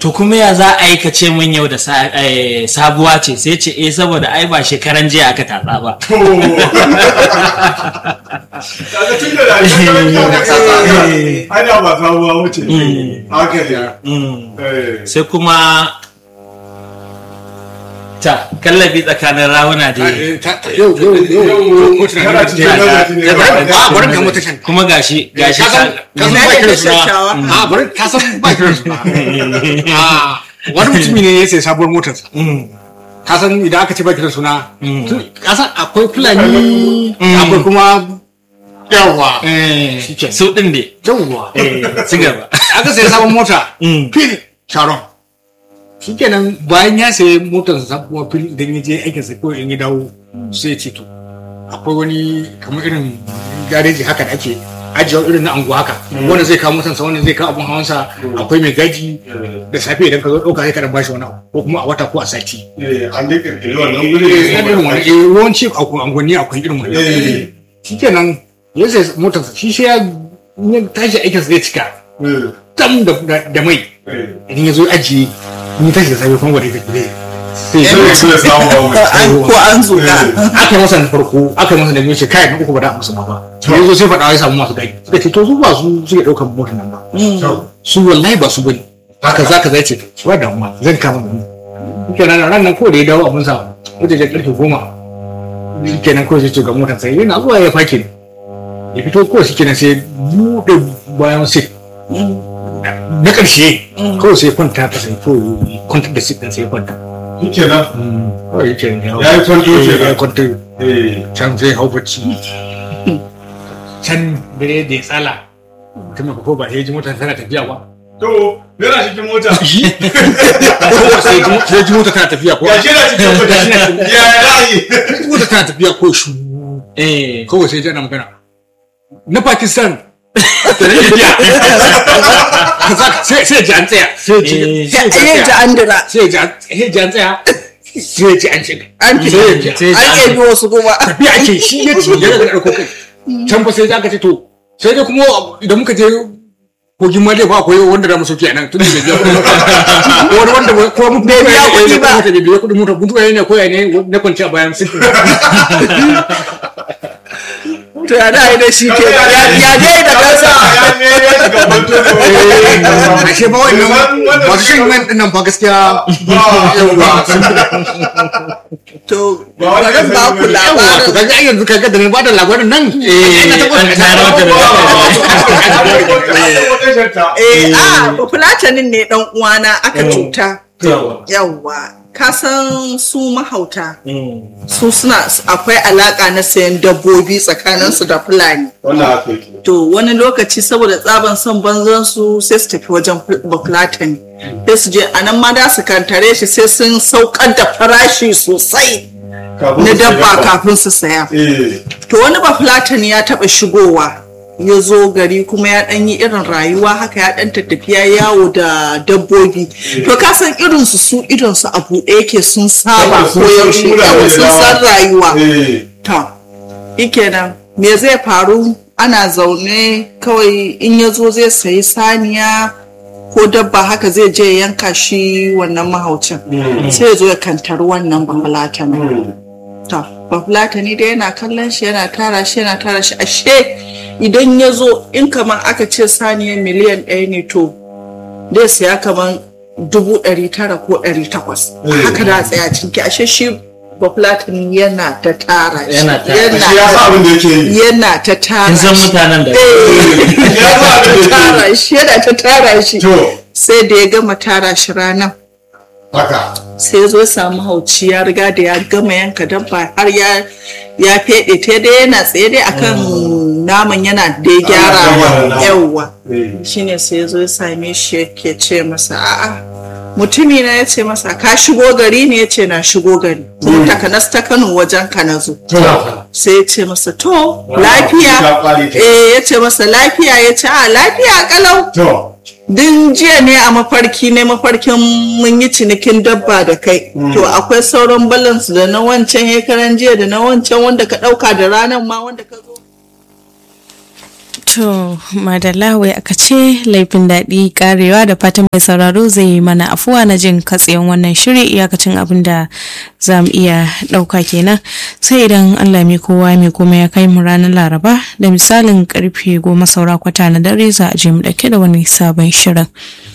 to kuma ya za a yi ka ce min yau da sa- eh, sabuwa ce sai ce eh saboda ai ba shekaran jiya aka tatsa ba to kaga tun da rayuwar ka tsada ai da ba sabuwa wuce haka ne Mm. eh sai kuma ta kallabi tsakanin rawuna da yau yau yau ko kana tunanin cikin nazari ne a bari ka mata shan kuma gashi gashi ka san ka san Ina ba da kiran suna shashawa. a bari ka san ba kiran suna a wani mutumi ne ya sai sabuwar motarsa Mm. ka san idan aka ce ba kiran suna Mm. tun- ka san akwai fulani akwai kuma yawa Eh, Shikenan. su din ne yawa Eh, ci gaba aka sai sabon mota Mm. fil sharon shikenan bayan ya sayi motar sabuwa fil idan ya je aikinsa ko in ya dawo sai ya ce to akwai wani kamar irin gareji haka da ake ajiye irin na anguwa haka wanda zai kawo motarsa wanda zai kawo abun hawansa akwai mai gaji da safe idan ka zo ɗauka sai ka dan bashi wani abu ko kuma a wata ko a sati eh an dai kirkiri wannan eh guri irin wani eh yawanci a angonni akwai irin wani eh shikenan ya sai motarsa shi sai ya ya tashi aikinsa zai cika eh tam da da- da mai eh idan ya zo ajiye in ya tashi da safe kuma wadda ya zai sai sai su da samu ba wuce an ko an zuga aka yi masa na farko aka yi masa na biyu ce kai na uku ba da musu ba ba ya zo sai faɗa ya samu masu gadi suka ce to su ba su suke ɗaukar motar nan ba to su wallahi ba su bane haka za ka zai ce su ba damuwa zan kama mu kenan ran nan ko da ya dawo abin sa wata da karfe goma kenan ko sai ce ga motar sai yana zuwa ya fake ne ya fito ko shi kenan sai buɗe bayan sit na ƙarshe kawai sai kwanta ta sai ko kwanta da sit ɗin sai kwanta shikenan kawai yake ne Ya yi kwanto kenan. ya yi kwanto eh can zai hau bacci can dare da ya tsala mutum ko ba ya ji mota tana tafiya ba to yana cikin mota ko sai ji sai ji mota tana tafiya ko ya shi yana cikin mota ya rayi ji mota tana tafiya ko shu eh kawai sai ji ana magana na Pakistan da na India sai sai ji an tsaya sai ji Eh. sai ji yin an ji tsaya an dira sai ji an sai ji an tsaya sai ji an shiga an fi sai ji sai an ji ebi wasu kuma tafiya ake shi ya ce ya daga ɗauko kai can fa sai aka ce to sai dai kuma idan muka je kogin ma dai fa akwai wanda da mu sauki a nan tun da bai biya kuɗin mota ko wani wanda ba- ko mun Bai biya kuɗi ba. bai biya kuɗin mota mutu ne ko ya ne na kwanci a bayan sikin to ya da da shi ke ya ya dai da kansa ya ne ya shiga kwanto ne ashe ba wannan masu shan man ɗin nan fa gaskiya yawa to Ba wani bari ba ku yawa to labarin kaga ai yanzu kaga da na bada labarin nan Eh, ina ta an tayar mata da eh a fulatanin ne dan uwana aka cuta Yawa. yawwa ka san su mahauta Mm. su suna akwai alaka na sayan dabbobi tsakaninsu da fulani wannan haka yake to wani lokaci saboda tsaban son banzan su sai su tafi wajen bafulatani sai su je a nan ma da su kantare shi sai sun saukar da farashi sosai Kafin na su dabba shiga. kafin su saya eh to wani bafulatani ya taba shigowa ya zo gari kuma ya ɗan yi irin rayuwa haka ya ɗan tattafiya yawo da dabbobi to ka san irin su su idon su a buɗe yake sun saba Saboda sun ko san yaushe mutane yawa da sun dama. san rayuwa eh To, ikenan me zai faru ana zaune kawai in ya zo zai sayi saniya ko dabba haka zai je ya yanka shi wannan mahaucin sai ya zo ya kantari wannan bafulatan to bafulatani dai yana kallon shi yana tara shi yana tara shi ashe idan ya zo in kamar aka ce saniya miliyan ɗaya ne to zai saya kamar dubu ɗari tara ko ɗari takwas haka da tsaya cinki ashe shi bafulatani yana ta tara shi Yana tara shi. shi ya sa abin da yake yi yana ta tara kin san shi. mutanen da Eh, ya sa abin da yake tara shi yana ta tara shi yi to sai da ya gama tara shi ranar haka sai ya zo ya samu hauci ya riga da ya gama yanka dabba har ya ya fede ta dai yana tsaye dai akan naman yana da ya gyara gyara naman. yawwa eh shine sai ya zo ya same shi yake ce masa a'a mutumi na ya ce masa ka shigo gari ne ya ce na shigo gari kuma takanas ta kano wajen ka na zo to sai ya ce masa to ta lafiya kware ta. eh ya ce masa lafiya ya ce a lafiya kalau to din jiya ne a mafarki ne mafarkin mun yi cinikin dabba da kai to akwai sauran balance da na wancan hekaran jiya da na wancan wanda ka dauka da ranar ma wanda ka zo To, madalla wai aka ce laifin daɗi karewa da fatan mai sauraro zai yi mana afuwa na jin katsayin wannan shiri iyakacin abin da za mu iya ɗauka kenan sai idan Allah mai kowa mai kuma ya kai mu ranar laraba da misalin karfe goma saura kwata na dare za a je mu ɗauke da wani sabon shirin.